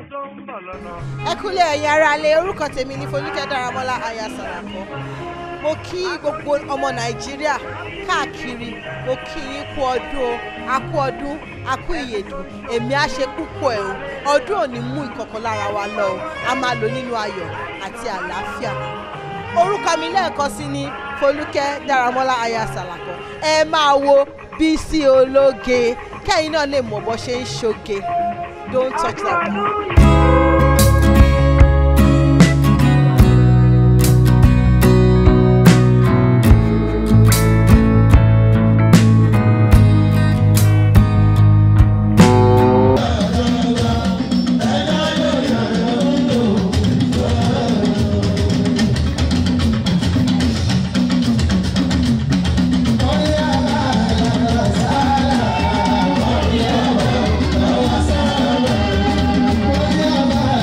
ẹ kúlẹ̀ ẹ̀yin aráalé orúkọ tèmi ní Folúkẹ́ Dáramọ́lá aya Sàràkọ́ mo kí gbogbo ọmọ Nàìjíríà káàkiri mo kí yín kú ọdún o a kú ọdún a kú ìyèdùn èmi á ṣe púpọ̀ ẹ̀ o ọdún ò ní mú ìkọ̀kan lára wa lọ o a máa lò nínú ayọ̀ àti àlàáfíà orúkọ mi lẹ́ẹ̀kan sí ní Folúkẹ́ Dáramọ́lá aya Sàràkọ́ ẹ máa wo Bísí Ológe kẹ́yìn náà lè mọ̀ bó ṣe ń ṣoge don't touch that down. Bye.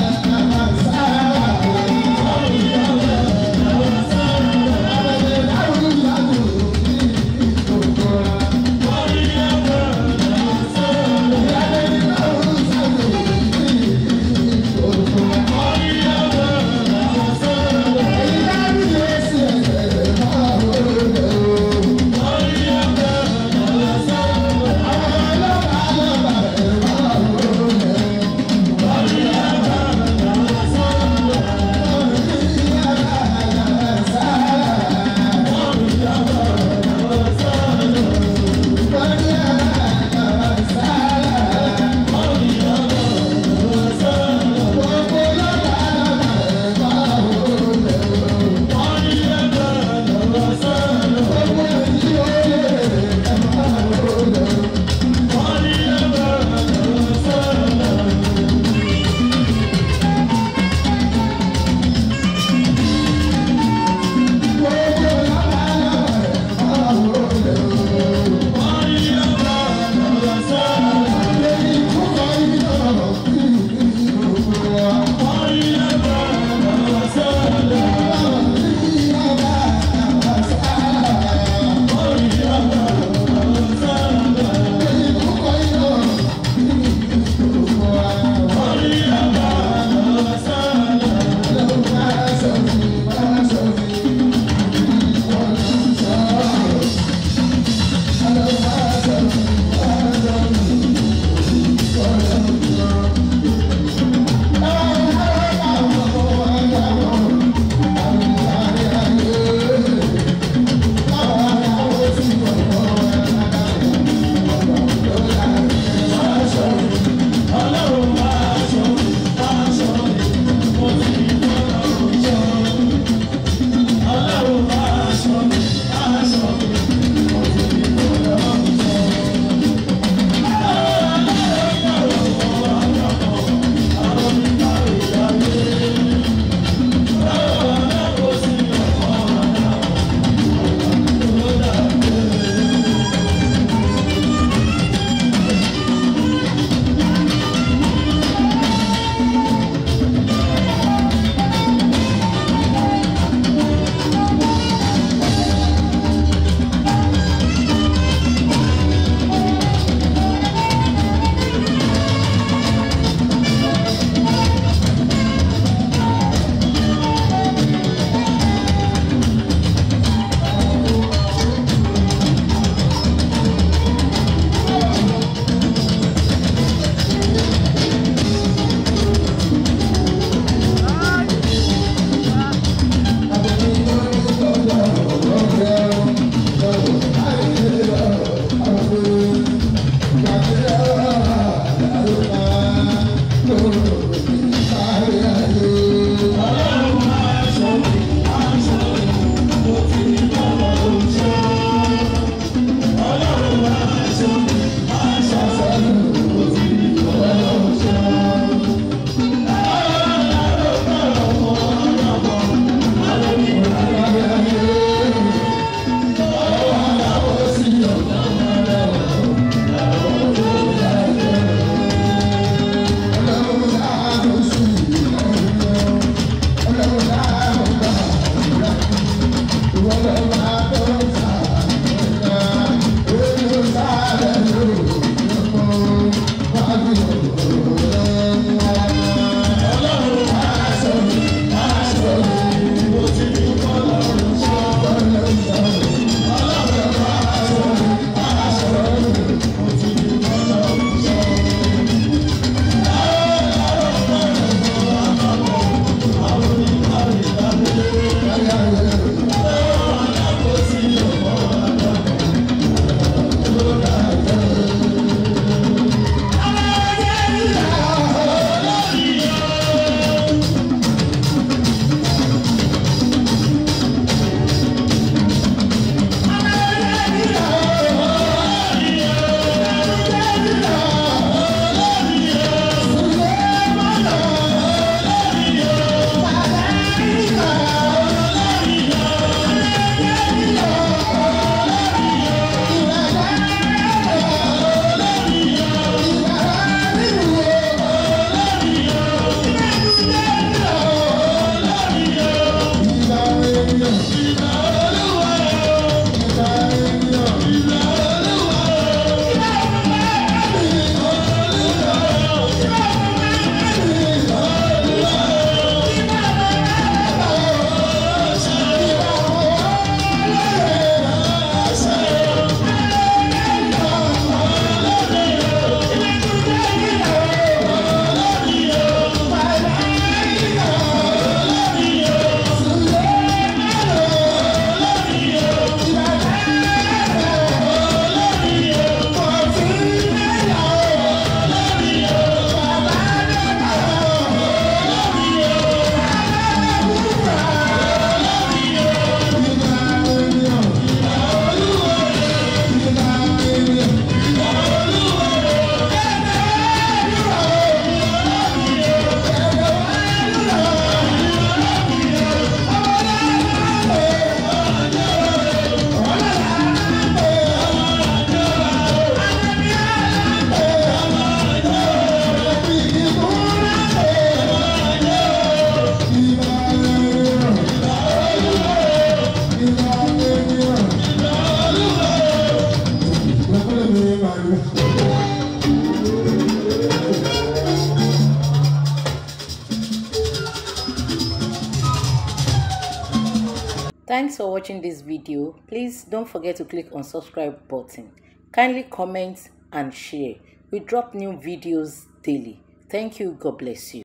Thanks for watching this video. Please don't forget to click on subscribe button. Kindly comment and share. We drop new videos daily. Thank you. God bless you.